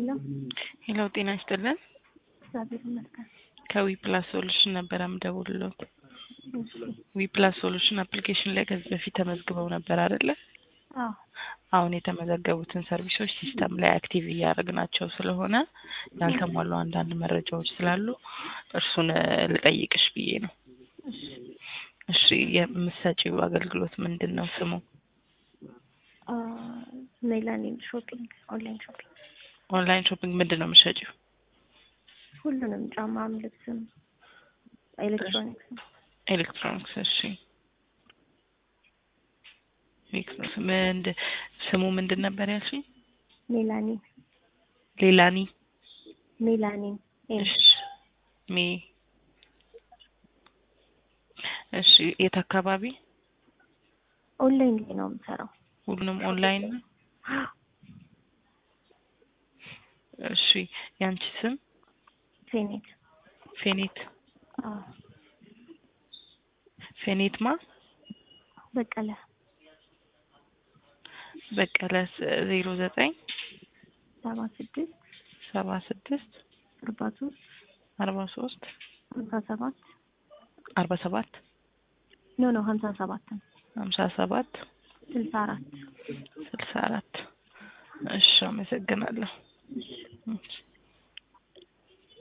ሄሎ ጤና ይስጥልን። እግዚአብሔር ይመስገን። ከዊ ፕላስ ሶሉሽን ነበረ የምደውልልዎት። እሺ። ዊ ፕላስ ሶሉሽን አፕሊኬሽን ላይ ከዚህ በፊት ተመዝግበው ነበር አይደለ? አዎ አሁን የተመዘገቡትን ሰርቪሶች ሲስተም ላይ አክቲቭ እያደረግናቸው ስለሆነ ያልተሟሉ አንዳንድ መረጃዎች ስላሉ እርሱን እ ልጠይቅሽ ብዬ ነው። እሺ። እሺ የምትሰጪው አገልግሎት ምንድን ነው ስሙ? አ ሜላኒን ሾፒንግ ኦንላይን ሾፒንግ ኦንላይን ሾፒንግ ምንድን ነው የምትሸጪው? ሁሉንም ጫማም፣ ልብስም፣ ኤሌክትሮኒክስም ኤሌክትሮኒክስ። እሺ ኤሌክትሮኒክስ ምንድ ስሙ ምንድን ነበር ያልሽኝ? ሜላኒን ሌላኒ ሜላኒን ኤም እሺ ሜ እሺ የት አካባቢ? ኦንላይን ላይ ነው የምሰራው። ሁሉንም ኦንላይን ነው? እሺ ያንቺ ስም ፌኔት ፌኔት አዎ ፌኔት ማ በቀለ በቀለ ዜሮ ዘጠኝ ሰባ ስድስት ሰባ ስድስት አርባ ሶስት አርባ ሶስት ሀምሳ ሰባት አርባ ሰባት ኖ ኖ ሀምሳ ሰባት ነው ሀምሳ ሰባት ስልሳ አራት ስልሳ አራት እሺ አመሰግናለሁ። እሺ